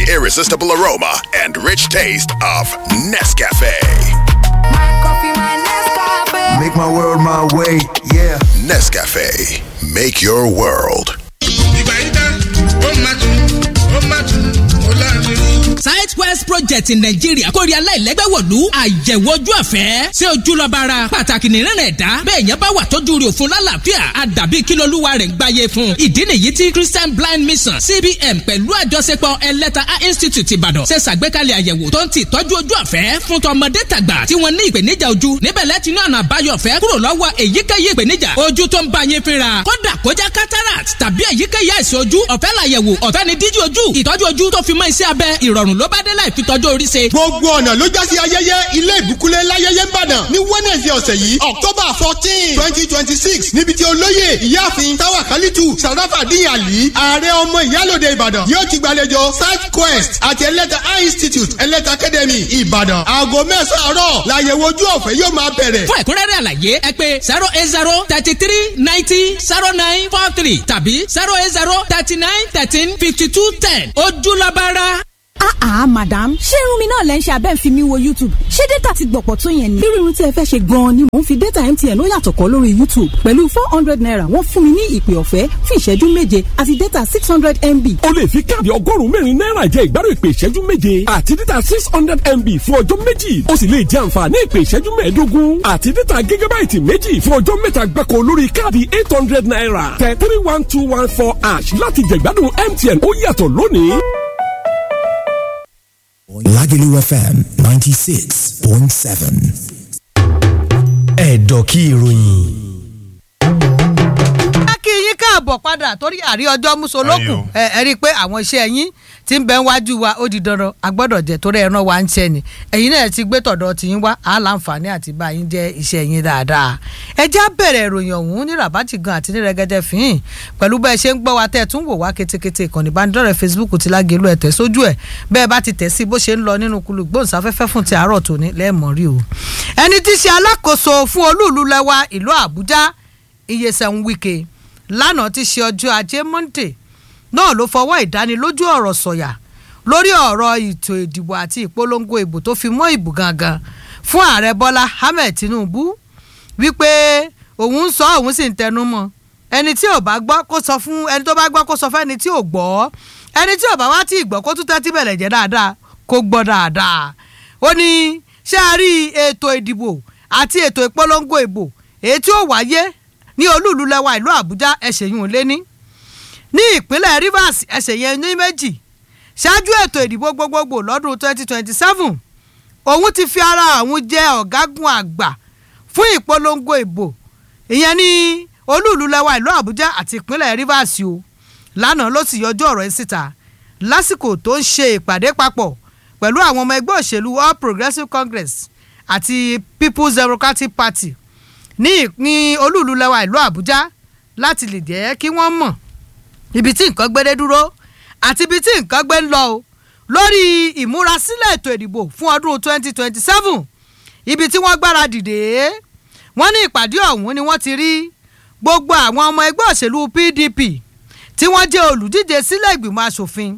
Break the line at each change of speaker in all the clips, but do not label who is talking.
irresistible aroma and rich taste of Nescafe.
Make my world my way, yeah.
Nescafe, make your world.
ìgbà yìí tán ó máa tún ó máa tún ó láàrin.
Southwest Project Nàìjíríà kórè aláìlẹ́gbẹ́wọ̀lú àyẹ̀wò ojú ọ̀fẹ́ ṣé ojú lọ bára pàtàkì nìrìnà ẹ̀dá bẹ́ẹ̀ yẹn bá wà tọ́jú rẹ̀ òfin lálàáfíà àdàbí kí lolúwa rẹ̀ ń gbáyé fún ìdí nìyí tí Christian Blind Mission CBN pẹ̀lú àjọṣepọ̀ ẹlẹ́ta A Institute Ìbàdàn ṣe ṣàgbékalẹ̀ àyẹ̀wò tó ń ti tọ́jú ojú ọ̀fẹ́ fún tọmọdé tàgbà tí wọ́n ní ìpèníjà ojú níbẹ̀ lẹ́tí ní ọ̀nà àbáyọ ọ̀fẹ́ kúrò lọ́wọ́ èyíkéyìí ìpèníjà ojú tó ń bá yín fínra kódà kó jẹ́ cataract tàbí èyíkéyìí àìsàn ojú ọ̀fẹ́ làyẹ̀wò ọ̀fẹ́ ni díjí ojú ìtọ́jú ojú tó fi mọ́ iṣẹ́ abẹ ìrọ̀rùn ló bá dé láì fi tọ́jú orí ṣe.
gbogbo ọ̀nà ló já sí ayẹyẹ ilé ìbúkúlẹ̀ láyẹyẹ ń bàdàn ní wednesday ọ̀sẹ̀ yìí october fourteen twenty twenty six níbi tí olóyè ìyáàfin táwa kálítù sàràfà díyàlí ààrẹ ọmọ ìyálòde ìbàdàn yóò ti gbàlejò south quest àti ẹlẹ́ta eye institute ẹlẹ́ta academy ìbàdàn aago mẹ́sàn-án àárọ̀ làyẹ̀wò ojú ọ̀fẹ́ yóò máa bẹ̀rẹ̀.
fún ẹ̀kúnrẹ́rẹ́ àlàyé ẹ pé zero eight zero thirty three ninety zero nine four three tàbí zero eight zero thirty nine thirteen fifty two ten ojúlọ́bára.
Ah ah madam ṣé irun mi náà lẹ́ ń ṣe abẹ́ ń fi mi wo YouTube ṣé data ti gbọ̀pọ̀ tó yẹn ni. irú irun tí ẹ fẹ́ ṣe gan-an ni mò ń fi data MTN ó yàtọ̀ kọ́ lórí YouTube pẹ̀lú four hundred naira wọ́n fún mi ní ìpè ọ̀fẹ́ fún ìṣẹ́jú méje àti data six hundred MB.
o lè fi káàdì ọgọ́rùn-ún mẹ́rin náírà jẹ ìgbádùn ìpè ìṣẹ́jú méje àti data six hundred MB fún ọjọ́ méjì o sì lè jẹ àǹfààní ìpè ìṣẹ́jú mẹ́ẹ̀ẹ́dógún àti data gígábáìtì méjì fún ọjọ́ mẹ́ta gbáko lórí káàdì eight hundred naira tẹ three one two one four ash láti jẹ ìgbádùn MTN ó yàtọ̀ lónìí.
Lagelu FM 96.7. Ẹ̀dọ̀ kí ìròyìn.
a kí yín káàbọ̀ padà torí àrí ọjọ́ musolókun ẹ ẹ rí i pé àwọn iṣẹ́ yín tí ń bẹ ń wájú wa ó di dandan a gbọ́dọ̀ jẹ́ torí ẹran wa ń ṣẹ́ ni ẹ̀yin náà ti gbé tọ̀dọ̀ tí yín wá á láǹfààní àti bá yín jẹ́ iṣẹ́ yín dáadáa ẹ já bẹ̀rẹ̀ ìròyìn ọ̀hún ní ràbátì gan àti ní rẹ́gẹ́dẹ́ fín pẹ̀lú bẹ́ẹ̀ ṣe ń gbọ́ wa tẹ́ ẹ tún wò wá ketekete ìkànnì ìbánidọ́rẹ̀ẹ́ Facebook ti lágẹ̀lú ẹ̀ tẹ̀ sójú ẹ̀ bẹ́ẹ̀ bá ti tẹ̀ sí bó ṣe ń lọ nínú kulù gbóhùnsáfẹ́fẹ́ fún ti àárọ̀ tòní lẹ́ẹ̀mọ́ rí o ẹni tí í ṣe alákòóso fún olúùlú lẹ́wà ìlú Àbújá Iyesan Wike lánàá ti ṣe ọjọ́ ajé Monday náà ló fọwọ́ ìdánilójú ọ̀rọ̀ sọ̀yà lórí ọ̀rọ̀ ètò ìdìbò àti ìpolongo ìbò tó fi mọ́ ìbò gangan fún ààrẹ Bọ́lá Ahmed Tinubu wípé òun ń sọ òun sì ń tẹnu mọ́ ẹni tí ò bá gbọ́ kó sọ fún ẹni tó bá gbọ́ kó sọ fún ẹni tí ò gbọ́ ẹni tí ò bá wá tí ì gbọ́ kó tún tẹ́tí bẹ̀rẹ̀ jẹ́ dáadáa kó gbọ́ dáadáa ó ní ṣé a rí ètò ìdìbò àti ètò ìpolongo ìbò èyí tí ó wáyé ní olúùlú lẹ́wà ìlú Àbújá ẹ̀sẹ̀ yìí ò lé ní ní ìpínlẹ̀ Rivers ẹ̀sẹ̀ yẹn ní méjì ṣáájú ètò ìdìbò gbogbogbò lọ́dún 2027 òun ti fi ara àwọn jẹ ọ̀gágun àgbà fún ìpolongo ìbò ìyẹn ní olúùlú lẹ́wà ìlú Àbújá àti ìpínlẹ̀ Rivers o lánàá ló sì yọjú ọ̀rọ̀ yìí síta lásìkò tó ń ṣe ìpàdé papọ̀ pẹ̀lú àwọn ọmọ ẹgbẹ́ òṣèlú All Progressives Congress àti People's Democratic Party ní ní olúùlú lẹ́wà ìlú Àbújá láti lè jẹ́ kí wọ́n mọ̀ ibi tí nǹkan gbédé dúró àti ibi tí nǹkan gbé ń lọ o lórí ìmúrasílẹ̀ ètò ìdìbò fún ọdún 2027 ibi tí wọ́n gbára dìde wọ́n ní ìpàdé ọ̀hún ni wọ́n ti rí gbogbo àwọn ọmọ ẹgbẹ́ òṣèlú PDP tí wọ́n jẹ́ olùdíje sílẹ̀ ìgbìmọ̀ asòfin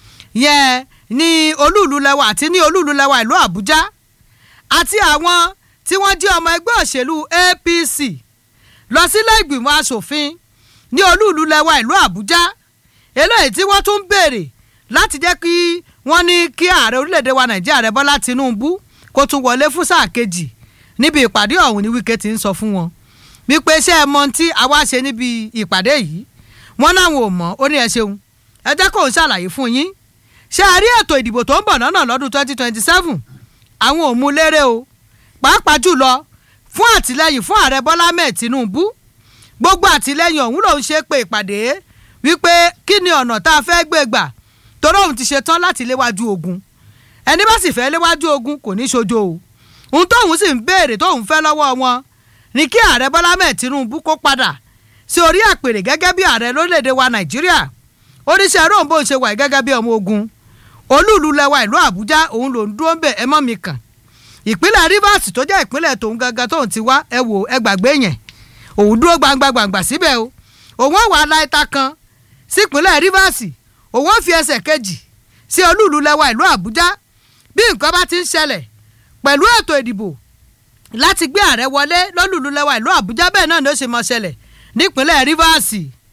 yẹn ní olúùlú lẹ́wà àti ní olúùlú lẹ́wà ìlú Àbújá àti àwọn tí wọ́n jẹ́ ọmọ ẹgbẹ́ òṣèlú APC lọ sílẹ̀ ìgbìmọ̀ asòfin ní olúùlú lẹ́wà ìlú Àbújá eléyìí tí wọ́n tún béèrè láti jẹ́ kí wọ́n ní kí ààrẹ orílẹ̀-èdè wa Nàìjíríà rẹ̀ Bọ́lá Tinubu kó tún wọlé fún sáà kejì níbi ìpàdé ọ̀hún ní Wike ti ń sọ fún wọn wípé ṣé ẹ mọ tí àwa ṣe níbi ìpàdé yìí wọ́n náwọn ò mọ̀ ó ní ẹ ṣeun ẹ jẹ́ kó ń ṣàlàyé fún yín ṣé a rí ètò ìdìbò tó ń bọ̀ lọ́nà lọ́dún 2027 àwọn ò mú lérè o pàápàá jùlọ fún àtìlẹyìn fún ààrẹ Bọ́lá Ahmed Tinubu gbogbo àtìlẹyìn ọ̀hún lòún ṣe pé ìpàdé wípé kí ni ọ̀nà tá a fẹ́ gbé gbà torí òun ti ṣetán láti léwájú ogun ẹni bá sì fẹ́ léwájú ogun kò ní ṣojo o ohun tóun sì ń béèrè tóun fẹ́ lọ́wọ́ wọn ni kí ààrẹ Bọ́lá Ahmed Tinubu kó padà sí orí àpèrè gẹ́gẹ́ bí ààrẹ lórílẹ̀‐èdè wa Nàìjíríà oníṣẹ́ róńbó ń ṣe wà gẹ́gẹ́ bí ọmọ ogun olúùlú lẹwa ìlú Àbújá òun ló ń dúró ń bẹ̀ ẹ mọ́ mi kàn ìpínlẹ̀ Rivers tó jẹ́ ìpínlẹ̀ tòun gangan tóun ti wá ẹ wò ẹ gbàgbé yẹn òun dúró gbangba gbangba síbẹ̀ o òun wà láìta kan sípínlẹ̀ Rivers òun fi ẹsẹ̀ kejì sí olúùlú lẹ́wà ìlú àbújá bí nǹkan bá ti ń ṣẹlẹ̀ pẹ̀lú ètò ìdìbò láti gbé ààrẹ wọlé lólùlú lẹ́wà ìlú àbújá bẹ́ẹ̀ náà ló ṣe mọ́ ṣẹlẹ̀ nípínlẹ̀ rivers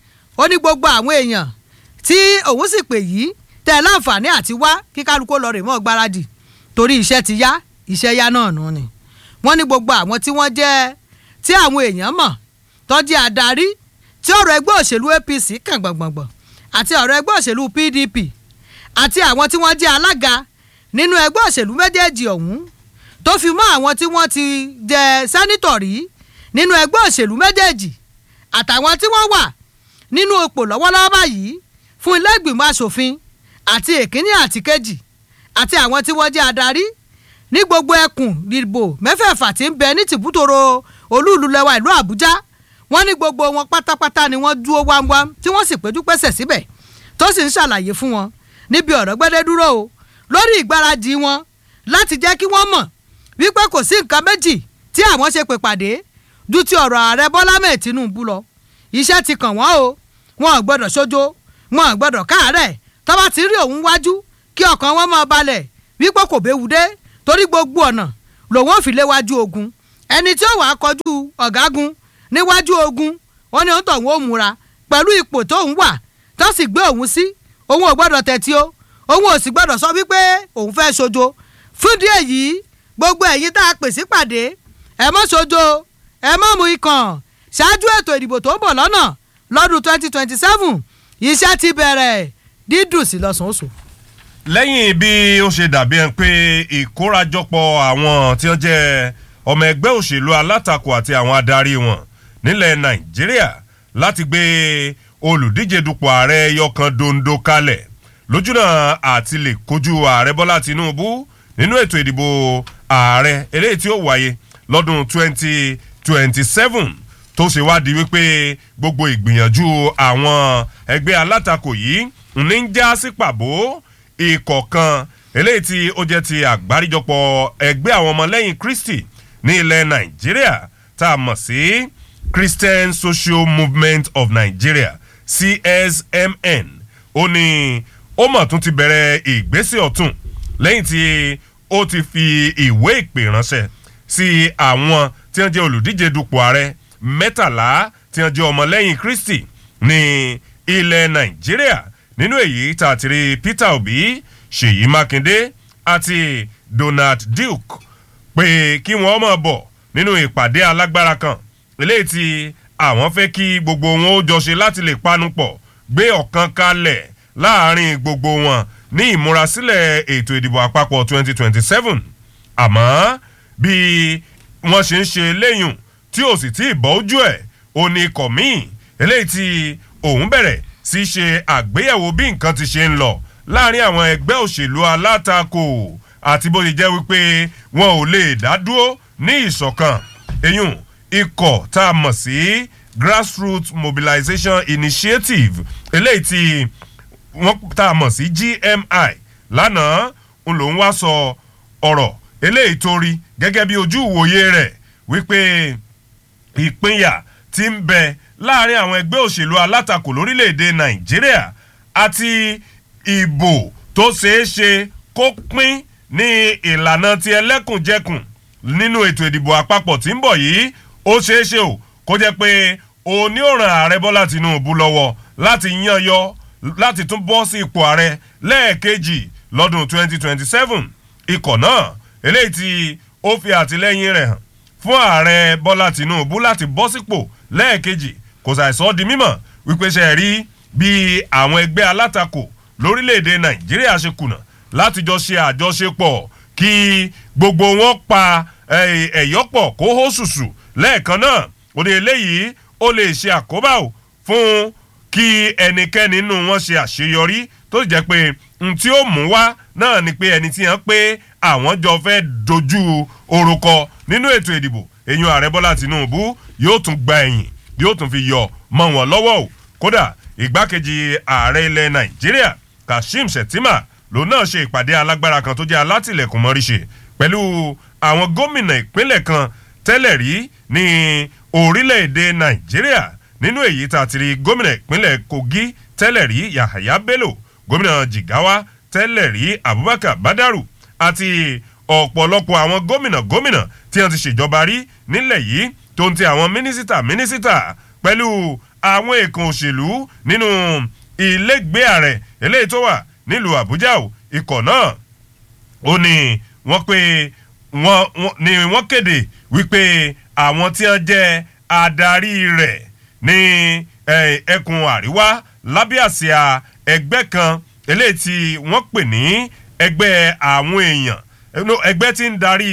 ó ní gbogbo àwọn èèyàn tí òun sì pè yìí tẹ láǹfààní àti wá kí kálukú lọ rè mọ́ gbáradì torí iṣẹ́ ti yá iṣẹ́ yá náà nù ni wọ́n ní gbogbo àwọn tí wọ́n jẹ́ tí àwọn èèyàn mọ̀ tọ́jú adarí tí ọ̀rọ̀ ẹgbẹ́ òṣèlú apc kàn gbọ̀ngbọ̀ngbọ̀n àti ọ̀rọ̀ ẹgbẹ́ òṣèlú pdp àti àwọn tí wọ́n jẹ́ alága nínú ẹgbẹ́ òṣèlú méjèèjì ọ̀hún tó fi mọ́ àwọn tí wọ́n ti jẹ sẹ́nítọ̀ rí nínú ẹgbẹ́ òṣèlú méjèèjì àtàwọn tí wọ́n wà nínú ipò lọ́wọ́lọ́wọ́ báyìí fún ilé ìgbìmọ̀ asòfin àti èkíní àti kejì àti àwọn tí wọ́n jẹ́ adarí ní gbogbo ẹkùn ìdìbò mẹ́fẹ̀ẹ̀fà tí ń bẹ ní tìbútòrò olúùlú lẹ́wà ìlú àbújá wọ́n ní gbogbo wọn pátápátá ni wọ́n dúró wámwám tí wọ́n sì péjú pésẹ̀ síbẹ̀ tó sì ń ṣàlàyé fún wọn níbi ọ̀rọ̀ gbẹ́dẹ́ dúró o lórí ìgbáradì wọn láti jẹ́ kí wọ́n mọ̀ wípé kò sí nǹkan méjì tí àwọn ṣe pè pàdé ju ti ọ̀rọ̀ ààrẹ bọ́lá mẹ́ẹ̀ tinubu lọ iṣẹ́ ti kàn wọ́n o wọn ò gbọ́dọ̀ sójó wọn ò gbọ́dọ̀ káàárẹ̀ tọ́ba ti rí òun wájú kí ọkàn wọn máa balẹ̀ wípé kò béwu dé torí gbogbo ọ̀nà lòun ò fi léwájú ogun ẹni tí ó wàá kọjú ọ̀gágun níwájú ogun wọn ni òun tọ̀ wọ́n ó múra pẹ̀lú ipò tó ń wà tó sì gbé òun sí òun ò gbọ́dọ̀ tẹ̀tí o òun ò sì gbọ́dọ̀ sọ wípé òun fẹ́ sojo fúndí èyí gbogbo ẹ̀yin tá a pè sí pàdé ẹ mọ́ sojo ẹ mọ́ mu ikàn ṣáájú ètò ìdìbò tó ń bọ̀ lọ́nà lọ́dún twenty twenty seven iṣẹ́ ti bẹ̀rẹ̀ dídùn sí lọ́sàn-án oṣù.
lẹ́yìn bí ó ṣe dàbí ẹni pé ìkórajọpọ̀ àwọn tí wọ́n jẹ́ ọmọ ẹgbẹ́ òṣèlú alátakò àti àwọn adarí wọn nílẹ̀ nàìjíríà láti gbé olùdíje dupò ààrẹ yọkan dondo kalẹ̀ lójúnà àti lè kojú ààrẹ bọ́lá tinubu nínú ètò ìdìbò ààrẹ eléyìí tí ó wáyé lọ́dún twenty twenty seven tó ṣe wádìí wípé gbogbo ìgbìyànjú àwọn ẹgbẹ́ alátakò yìí ní ń já sí pàbó ikọ̀ kan eléyìí tí ó jẹ́ ti àgbáríjọpọ̀ ẹgbẹ́ àwọn ọmọlẹ́yìn kristi ní ilẹ̀ nàìjíríà tá a mọ̀ sí christian social movement of nigeria csmn ó ní ó mọ̀ tún ti bẹ̀rẹ̀ ìgbésẹ̀ ọ̀tún lẹ́yìn tí ó ti fi ìwé ìpè ránṣẹ́ sí àwọn tí wọ́n jẹ́ olùdíje dupò ààrẹ mẹ́tàlá tí wọ́n jẹ́ ọmọlẹ́yìn kristi ní ilẹ̀ nàìjíríà nínú èyí tá a ti rí peter obi ṣèyí mákindé àti donald duke pé kí wọ́n mọ̀ bọ̀ nínú ìpàdé alágbára kan eléyìí tí àwọn fẹ́ kí gbogbo wọn ó jọ ṣe láti lè panu pọ̀ gbé ọ̀kan kalẹ̀ láàrin gbogbo wọn ní ìmúrasílẹ̀ ètò ìdìbò àpapọ̀ 2027 àmọ́ bí wọ́n ṣe ń ṣe léyùn tí ò sì tí ì bọ́ ojú ẹ̀ ò ní ikọ̀ míì eléyìí tí òun bẹ̀rẹ̀ sí ṣe àgbéyẹ̀wò bí nǹkan ti ṣe ń lọ láàrin àwọn ẹgbẹ́ òṣèlú alátakò àti bó ṣe jẹ́ wípé wọn ò lè dá dúró ní ìṣọ̀kan eyín ikọ̀ tá a mọ̀ sí grassroots mobilization initiative eléyìí tí wọ́n tá a mọ̀ sí gmi lánàá ń lòún wá sọ ọ̀rọ̀ eléyìí tó rí gẹ́gẹ́ bí ojú ìwòye rẹ̀ wípé ìpínyà ti ń bẹ láàrin àwọn ẹgbẹ́ òṣèlú alátakò lórílẹ̀‐èdè nàìjíríà àti ìbò tó ṣeé ṣe kó pín ní ìlànà ti ẹlẹ́kùnjẹkùn nínú ètò ìdìbò àpapọ̀ tí ń bọ̀ yìí ó ṣeé ṣe o kó jẹ́ pé òní ò ràn ààrẹ bọ́lá tinubu lọ́wọ́ láti yan yọ láti tún bọ́ sí ipò ààrẹ lẹ́ẹ̀kejì lọ́dún 2027 ikọ̀ náà eléyìí tí ó fi àtìlẹ́yìn rẹ̀ hàn fún ààrẹ bọ́lá tinubu láti bọ́ sípò lẹ́ẹ̀kejì kò ṣàìsọ́ di mímọ̀ wípé ṣe rí bí àwọn ẹgbẹ́ alátakò lórílẹ̀‐èdè nàìjíríà ṣe kùnà láti jọ ṣe àjọṣepọ̀ kí gbogbo wọn pa ẹ̀yọ́pọ̀ kó hó ṣùṣù lẹ́ẹ̀kan náà ó ní eléyìí ó lè ṣe àkóbá o fún kí ẹnikẹ́ni nínú wọn ṣe àṣeyọrí tó sì jẹ́ pé n tí ó mú wá náà ni pé ẹni tí yẹn pé àwọn jọ fẹ́ dojú orúkọ nínú ètò ìdìbò èyàn ààrẹ bọ́lá tinubu yóò tún gba ẹ̀yìn yóò tún fi yọ mọ́ wọn lọ́wọ́ o kódà ìgbákejì ààrẹ ilẹ̀ nàìjíríà kashim shettima lòun náà ṣe ìpàdé alágbára kan tó jẹ́ alátìlẹ̀kùn mọ́ríṣe pẹ̀lú àwọn gómìnà ìpínlẹ̀ kan tẹ́lẹ̀ rí ní orílẹ̀-èdè nàìjíríà nínú èyí tá a ti rí gómìnà ìpínlẹ̀ kogi tẹ́lẹ̀ rí yahaya bello gómìnà jigawa tẹ́lẹ̀ rí abubakar badaru àti ọ̀pọ̀lọpọ̀ àwọn gómìnà gómìnà tí wọ́n ti ṣèjọba rí nílẹ̀ yìí tó ń ti àwọn mínísítà mínísítà pẹ̀lú àwọn èèkàn òṣèlú nínú ilégbé ààrẹ eléyìí tó wà nílùú àbújá o ikọ̀ náà ó ní wọ́n pé wọ́n ní wọ́n kéde wípé àwọn tí wọ́n jẹ́ adarí rẹ̀ ní ẹkùn àríwá lábẹ́ àsíá ẹgbẹ́ kan eléyìí tí wọ́n pè ní ẹgbẹ́ àwọn èèyàn ẹgbẹ́ tí ń darí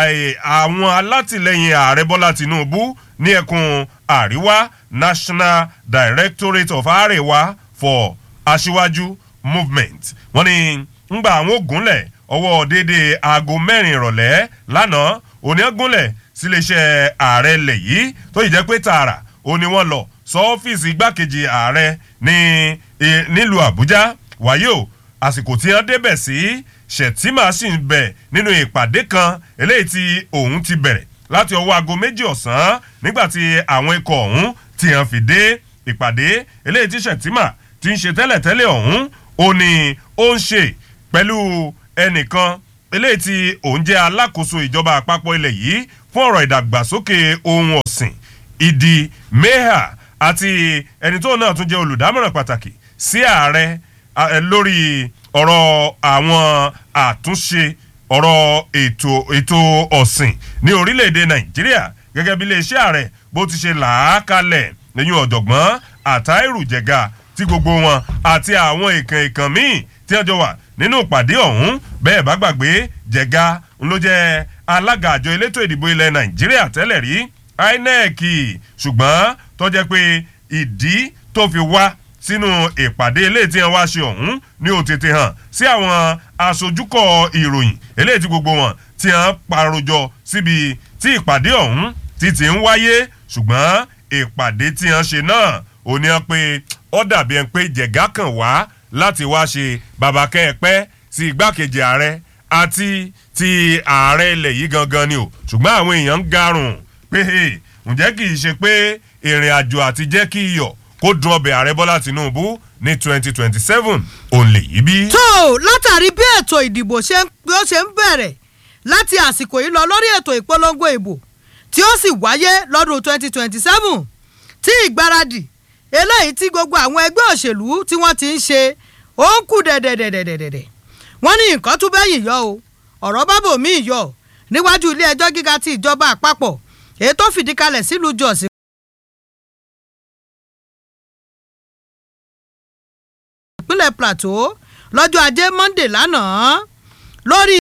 àwọn alátìlẹyìn ààrẹ bọ́lá tinubu ní ẹkùn àríwá national directorate of arewa for aṣíwájú movement wọ́n ní ńgbà àwọn ògúnlẹ̀ ọwọ́ déédéé aago mẹ́rin ìrọ̀lẹ́ lánàá òní ọgúnlẹ̀ síléeṣẹ́ ààrẹ ilẹ̀ yìí tó yìí jẹ́ pé tààrà òní wọ́n lọ sọ́ọ́fíìsì igbákejì ààrẹ ní nílùú àbújá wáyé o àsìkò tí wọ́n débẹ̀ sí shettima sì ń bẹ̀ nínú ìpàdé kan eléyìí tí òun ti bẹ̀rẹ̀ láti ọwọ́ aago méjì ọ̀sán nígbà tí àwọn ikọ̀ ọ̀hún ti hàn fi dé ìpàdé eléyìí tí shettima ti ń ṣe tẹ́lẹ̀tẹ́lẹ̀ ọ̀hún ó ní ó ń ṣe pẹ̀lú ẹnìkan eléyìí tí òun jẹ́ alákòóso ìjọba àpapọ̀ ilẹ̀ yìí fún ọ̀rọ̀ ìdàgbàsókè ohun ọ̀sìn ìdí meha àti ẹni tó náà tún jẹ́ olùdámọ̀ràn pàtàkì sí ààrẹ lórí ọ̀rọ̀ àwọn àtúnṣe ọ̀rọ̀ ètò ètò ọ̀sìn ní orílẹ̀-èdè nàìjíríà gẹ́gẹ́ bí iléeṣẹ́ ààrẹ bó ti ṣe làákalẹ̀ lẹ́yìn ọ̀jọ̀gbọ́n àtàìrù jẹ̀ga tí gbogbo wọn àti àwọn ìkàn ìkàn míì tí wọ́n jọ wà nínú ìpàdé ọ̀hún bẹ́ẹ̀ bá gbàgbé jẹ̀ga ló jẹ́ alága àjọ elétò ìdìbò ilẹ̀ nàìjíríà tẹ́lẹ̀ rí inec ṣùgbọ́n tó jẹ́ pé ìdí tó fi wá sínú ìpàdé eléyìí tí wọ́n wá ṣe ọ̀hún ní ó tètè hàn sí àwọn aṣojúkọ̀ ìròyìn eléyìí tí gbogbo wọn tí wọ́n parojọ síbi tí ìpàdé ọ̀hún ti ti ń wáyé ṣùgbọ́n ìpàdé tí wọ́n ṣe náà ò ní wọn pé ó dàbí ẹni pé jẹ̀gá kan wá láti wá ṣe bàbá kẹ́ẹ̀pẹ́ sí igbákejì ààrẹ àti ti ààrẹ ilẹ̀ yìí gangan ni o ṣùgbọ́n àwọn èèyàn ń garùn pé ǹjẹ́ kì í ṣe pé ìrìn àjò àti jẹ́ kí iyọ̀ kó dun ọbẹ̀ ààrẹ bọ́lá tinubu ní twenty twenty seven òun lè yí bí.
tó látàrí bí ètò ìdìbò ṣe ń bẹ̀rẹ̀ láti àsìkò yìí lọ lórí ètò ìpolongo ìbò tí ó sì wáyé lọ́dún twenty twenty seven tí ìgbáradì eléyìí tí gbogbo àwọn ẹgbẹ́ òṣèlú tí wọ́n ti ń ṣe ó ń kú dẹ̀dẹ̀dẹ̀dẹ̀dẹ̀dẹ̀ wọ́n ní nǹkan tún bẹ́yìn yọ o ọ̀rọ̀ bábò míì yọ níwájú ilé ẹjọ́ gíga ti ìjọba àpapọ̀ èyí tó fìdí kalẹ̀ sílùú jọ̀sìn. ìpínlẹ̀ plateau lọ́jọ́ ajé monde lánàá lórí